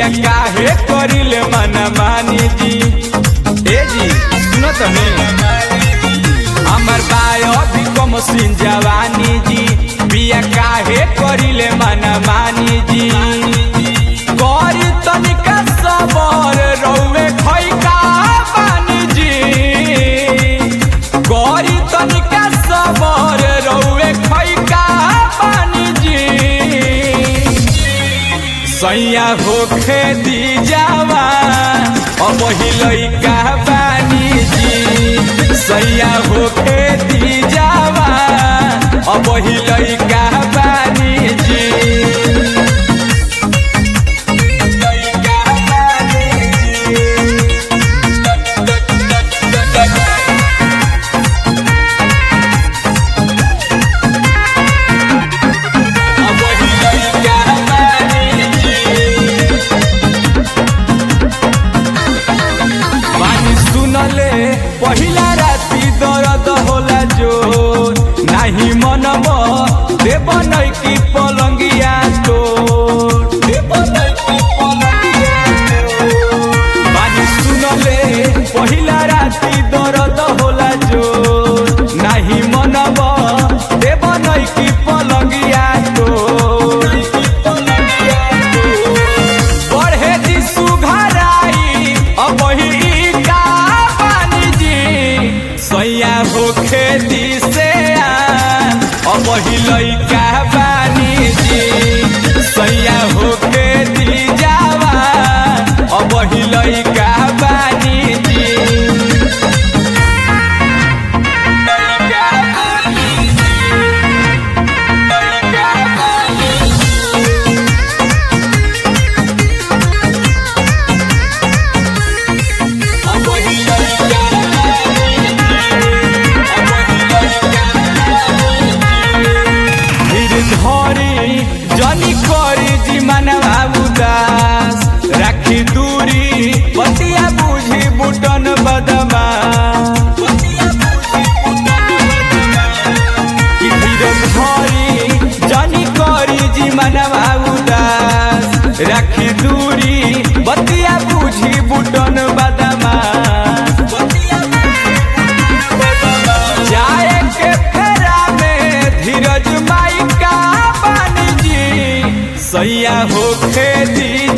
पिया काहे करिले मन मानी जी ए जी सुनो तनी हमर बायो भी कम सिन जवानी जी पिया काहे करिले मन मानी जी करी तनिका सबर रौवे खैका बानी जी करी तनिका सबर रौवे खैका बानी जी सैया होखे दी जावा अब लइका बानी जी सैया होखे दी जावा अब लइका बानी जी लइका बानी जी अब लइका बानी जी बानी सुनले पहिला राति दर्द होला जो नाही मनम देव नै कि पलङ्गिया तो बानी सुनले पहिला राति दर्द होला जो नाही मनम देव नै कि पलङ्गिया तो बढ़े जी सुघराई अब ही का पानी जी सैया होखे दी से अब ही लइका बानी जी सैया होखे दी जावा अब ही लइका बानी जी लइका बानी जी लइका बानी अब ही लइका बानी अब ही लइका धीर धरी जनी करी जी मनवा उदास राखी दूरी बतिया बुझी बुटन बदमा कि धीर धरी जनी करी जी मनवा उदास राखी दूरी बतिया बुझी बुटन बदमा जाए के फेरा में धीरज माई का बानी जी सैया होखे दी